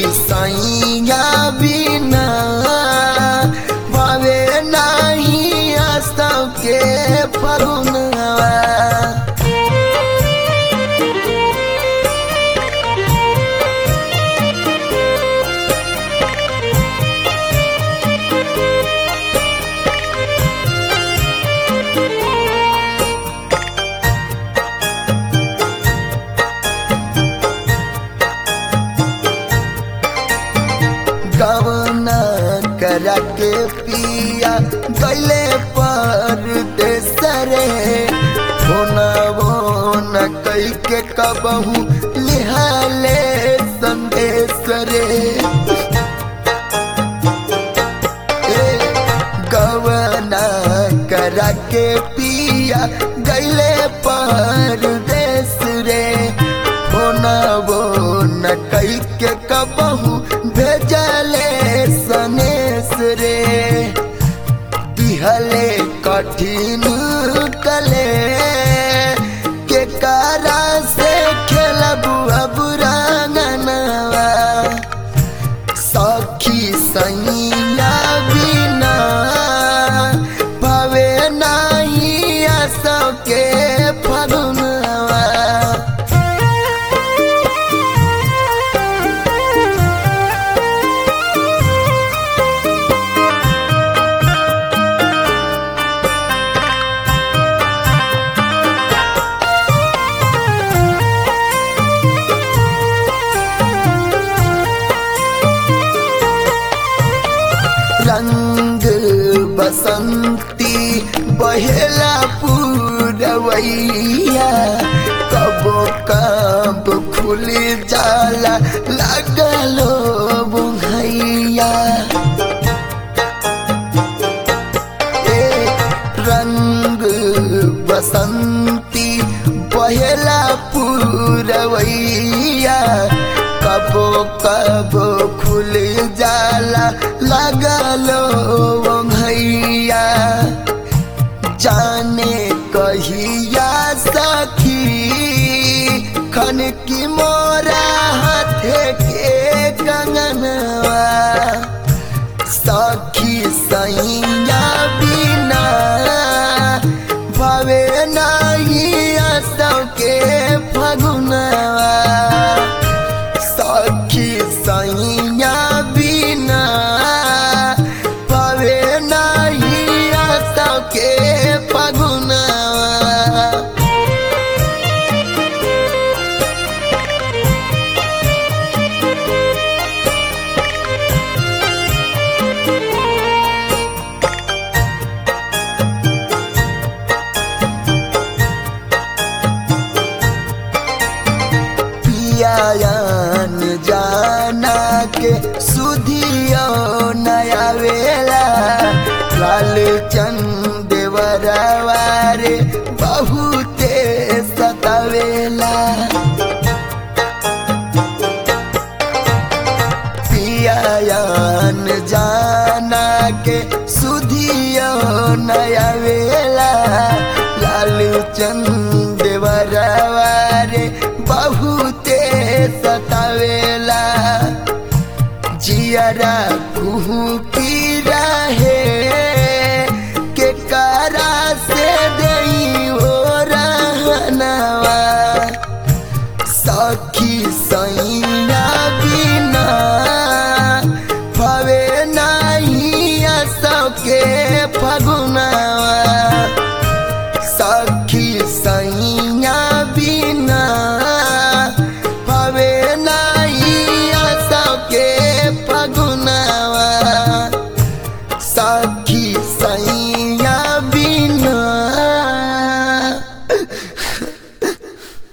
सैया बिना भावे नाही आसव के फगुनवा गवना करा के पिया गैले पर देसरे होना वो न कई के कबहू लिहाले संदेश रे ए, गवना करा के पिया गैले पर देश रे होना वो न कई के कबहू भेजले सनेस रे दिहले कठिन कले के कारा से खेलबू अब रंगनवा सखी सैया बिना भवे नाही आसव के फगुनवा रंग बसंती बहेला पूरवैया कबो कब खुल जाला लगलो बुघैया ए रंग बसंती बहेला पूरवैया कबो कबो खुल जाला लगलो भैया जाने कहिया सखी खन की मोरा हाथे के कंगनवा सखी सैया बिना भवे नाही आसव के फगुनवा सखी सैया बिना भवे नाही आसव के फगुनवा पियान जाना के सुधियो नया वेला लाल चंद वरवारे बहुते सतावेला पियान जाना के सुधियो नया वेला लाल चंद वरवारे बहुते सतावेला जियरा कुहू की रहे